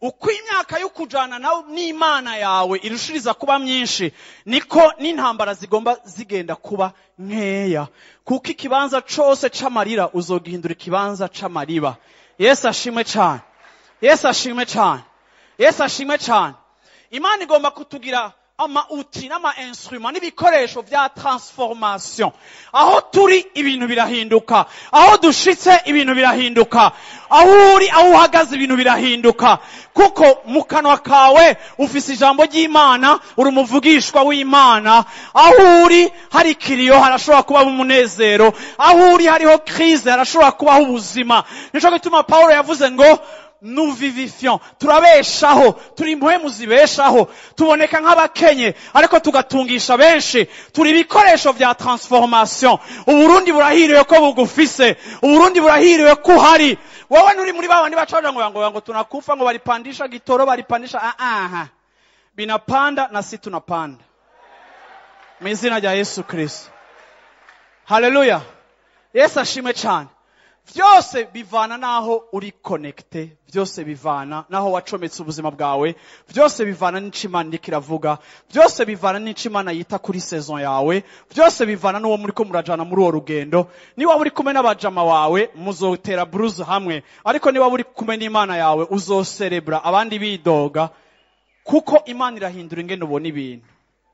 uko imyaka yo kujana nawe n'imana yawe irushiriza kuba myinshi niko n'intambara zigomba zigenda kuba nkeya kuko ikibanza cose c'amarira uzogihindura ikibanza c'amariba yesu ashimwe cane yesu ashimwe cane yesu ashimwe cane imana igomba kutugira amauti n'ama instrument n'ibikoresho vya transformation aho turi ibintu birahinduka aho dushitse ibintu birahinduka aho uri aho uhagaze ibintu birahinduka kuko mu kanwa kawe ufise ijambo ry'imana uri umuvugishwa w'imana aho uri hari ikiriyo harashobora kubaho umunezero aho uri hariho crise harashobora kubaho ubuzima nico gituma pawulo yavuze ngo nous vivifions turabeshaho turi impwemu zibeshaho tuboneka nk'abakenye ariko tugatungisha benshi turi ibikoresho vya transformation uburundi burahiriwe ko bugufise uburundi burahiriwe ko uhari wowe nturi muri babandi bacaja ngo ngo ngo tunakufa ngo balipandisha gitoro balipandisha ah ah binapanda na si tunapanda mu izina rya yesu kristo haleluya yesu ashimwe cyane vyose bivana naho uri connecte vyose bivana naho wacometse ubuzima bwawe vyose bivana n'ico imana iriko iravuga vyose bivana n'ico imana yita kuri saison yawe vyose bivana n'uwo muriko murajana muri uwo rugendo niba uri kumwe n'abajama wawe muzotera bruise hamwe ariko niba uri kumwe n'imana yawe uzoserebra abandi bidoga kuko imana irahindura ingene ubona ibintu